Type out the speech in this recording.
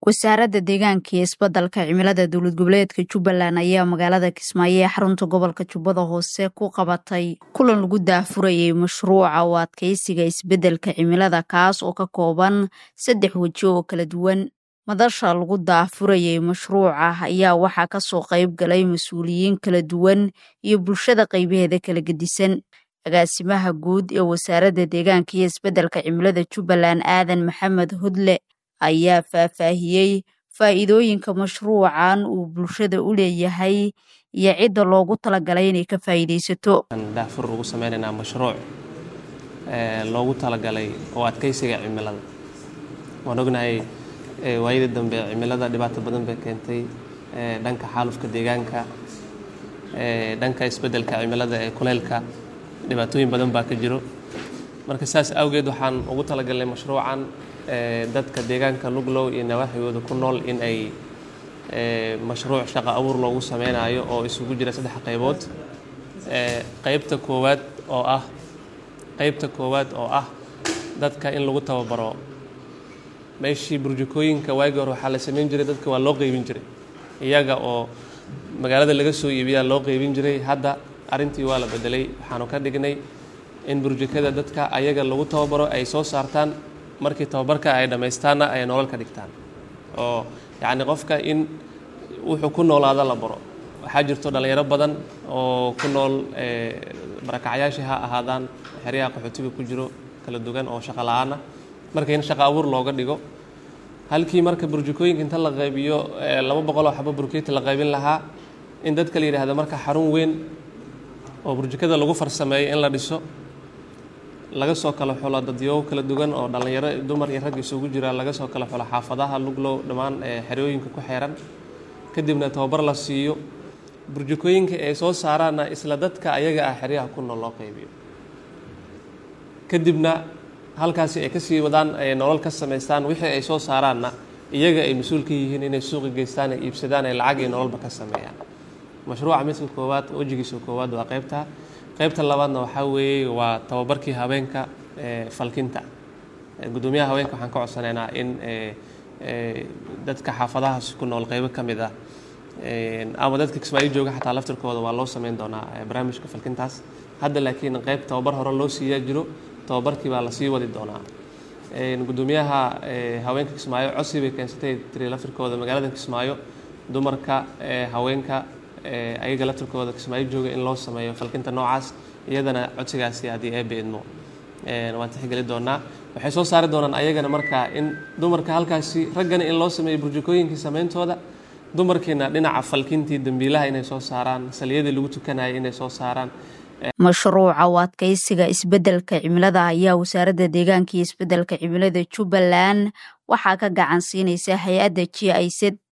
wasaaradda deegaanka iyo isbeddelka cimilada dowlad goboleedka jubbaland ayaa magaalada kismaayo ee xarunta gobolka jubbada hoose ku qabatay kulan lagu daafurayay mashruuca u adkeysiga isbeddelka cimilada kaas oo ka kooban saddex weji oo kala duwan madasha lagu daafurayay mashruuca ayaa waxaa kasoo qayb galay mas-uuliyiin kala duwan iyo bulshada qaybaheeda kala gedisan agaasimaha guud ee wasaaradda deegaanka iyo isbeddelka cimilada jubbaland aadan maxamed hodle ayaa faahfaahiyey faa'iidooyinka mashruucan uu bulshada u leeyahay iyo cidda loogu talagalay inay ka faa'iidaysato daafur ugu sameynaynaa mashruuc loogu talagalay oo adkeysiga cimilada waan ognahay waayadii dambe cimilada dhibaato badan bay keentay dhanka xaalufka deegaanka dhanka isbeddelka cimilada ee kuleylka dhibaatooyin badan baa ka jiro marka saas awgeed waxaan ugu talagalnay mashruucan dadka deegaanka luglow iyo nawaaxigooda ku nool in ay mashruuc shaqo abuur loogu sameynayo oo isugu jira saddex qaybood qaybta koowaad oo ah qaybta koowaad oo ah dadka in lagu tababaro meeshii burjukooyinka waagii hore waxaa la sameyn jiray dadka waa loo qeybin jiray iyaga oo magaalada laga soo iibiyaa loo qeybin jiray hadda arrintii waa la bedelay waxaanu ka dhignay in burjukada dadka ayaga lagu tababaro ay soo saartaan markii tababarka ay dhammaystaanna ay nolol ka dhigtaan oo yacni qofka in wuxuu ku noolaada la baro waxaa jirto dhallinyaro badan oo ku nool barakacyaashii ha ahaadaan xeryaha qaxootiga ku jiro kala duwan oo shaqo la-aanah marka in shaqo abuur looga dhigo halkii marka burjukooyinka inta la qaybiyo laba boqol oo xabo burkeeti la qaybin lahaa in dadka la yidhahdo marka xarun weyn oo burjukada lagu farsameeyo in la dhiso laga soo kala xulo dadyo kala duwan oo dhallinyaro dumar iyo rag isugu jira laga soo kala xulo xaafadaha luglow dhammaan xerooyinka ku xeeran kadibna tababar la siiyo burjukooyinka ay soo saaraanna isla dadka ayaga ah xeryaha ku nool loo qaybiyo kadibna halkaasi ay kasii wadaan ay nolol ka samaystaan wixii ay soo saaraanna iyaga ay mas-uul ka yihiin inay suuqi geystaan ay iibsadaan ay lacag iyo nololba ka sameeyaan mashruuca midka koowaad wejigiisa koowaad waa qaybta qaybta labaadna waxaa weeye waa tababarkii haweenka falkinta guddoomiyaha haweenka waxaan ka codsanaynaa in dadka xaafadahaas ku nool qaybo ka mid ah ama dadka kismaayo jooga xataa laftirkooda waa loo sameyn doonaa barnaamijka falkintaas hadda laakiin qayb tababar hore loo siiyaa jiro tababarkii baa lasii wadi doonaa guddoomiyaha haweenka kismaayo codsi bay keensatay tiri laftirkooda magaalada kismaayo dumarka haweenka ayaga laftirkooda kismaayo jooga in loo sameeyo falkinta noocaas iyadana codsigaasi haddii eebe idmo waan tixgeli doonaa waxay soo saari doonaan ayagana markaa in dumarka halkaasi raggana in loo sameeyo burjukooyinkii sameyntooda dumarkiina dhinaca falkintii dambiilaha inay soo saaraan saliyadii lagu tukanayay inay soo saaraan mashruuca u adkeysiga isbeddelka cimilada ayaa wasaaradda deegaanka iyo isbeddelka cimilada jubbaland waxaa ka gacan siinaysa hay-adda g i z